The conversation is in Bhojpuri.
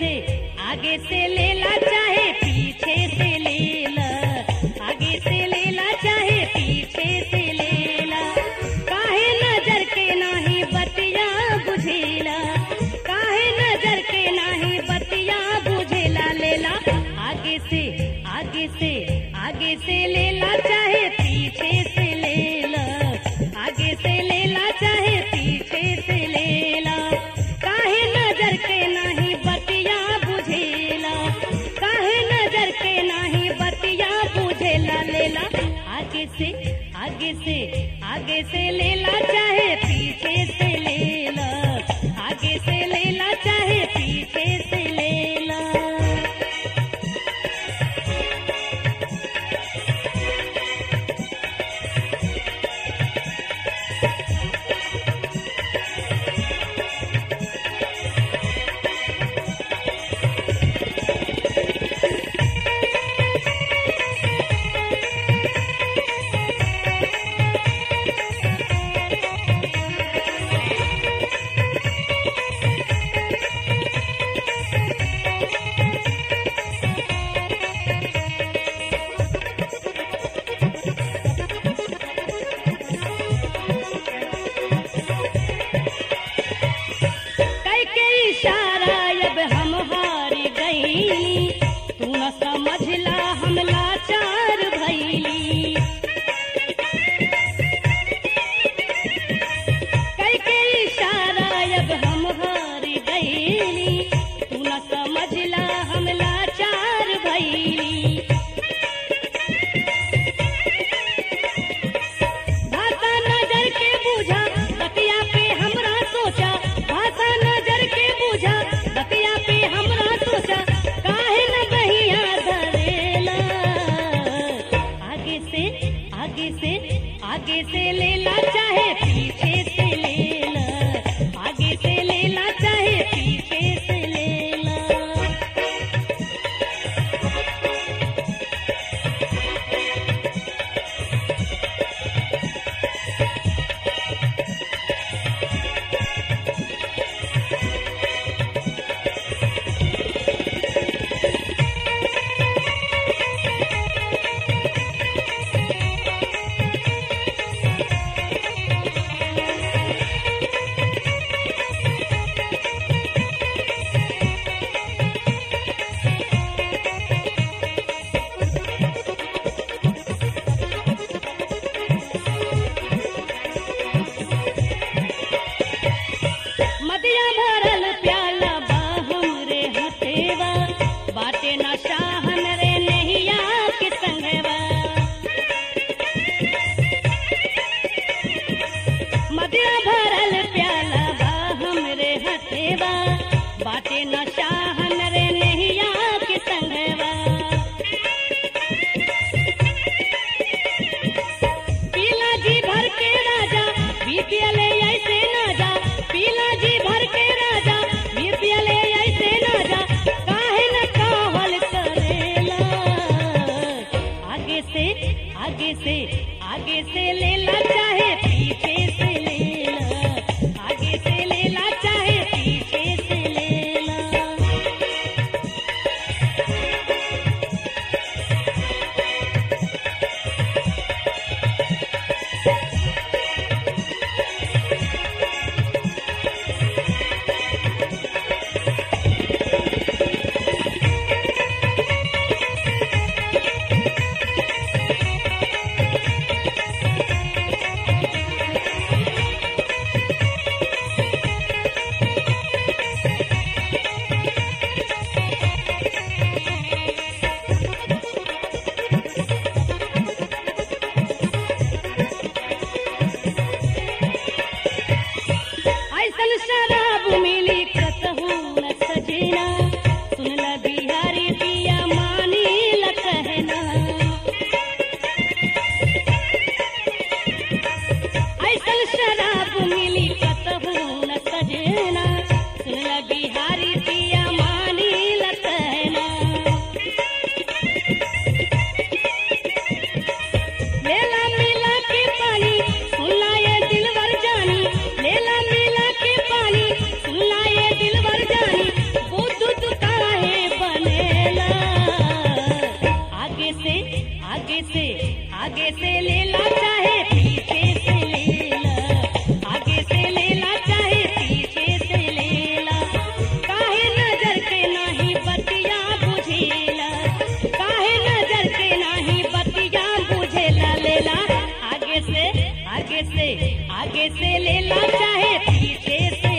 से आगे से लेला चाहे पीछे से लेला आगे से लेला चाहे पीछे से लेला काहे नजर के नाही बतिया बुझेला काहे नजर के नाही बतिया बुझेला लेला आगे से आगे से आगे से लेला चाहे पीछे से लेला आगे से लेला चाहे पीछे से लेला काहे नजर के नाही बतिया बुझेला काहे नजर के नाही बतिया बुझेला लेला आगे से आगे से आगे से लेला चाहे पीछे से लेला आगे से लेला चाहे पीछे से लेला कई के इशारा अब हम हार गई तू न समझला हम लाचार भैली कई के इशारा अब हम हार गई तू न समझला हम लाचार भैली भाषा नजर के बूझा बतिया पे हमरा सोचा भाषा नजर के बूझा बतिया पे हमरा सोचा काहे न बहिया धरेला आगे से आगे से आगे से लेला चाहे पीछे से लेला आगे से लेला चाहे पीछे से लेला मदिया भरल प्याला बा हमरे हथेवा बाटे न शाहन रे नहिया के संगवा मदिया भरल प्याला बा हमरे हथेवा बाटे न शाहन रे नहिया के संगवा पीला जी भर के राजा बीपीएल ऐसे ना जा पीला जी भर के राजा बीपीएल ऐसे ना जा काहे न कावल करेला आगे से आगे से आगे से लेला चाहे पीछे से लेला आगे से लेला चाहे पीछे से लेला आगे से आगे से लेला चाहे पीछे से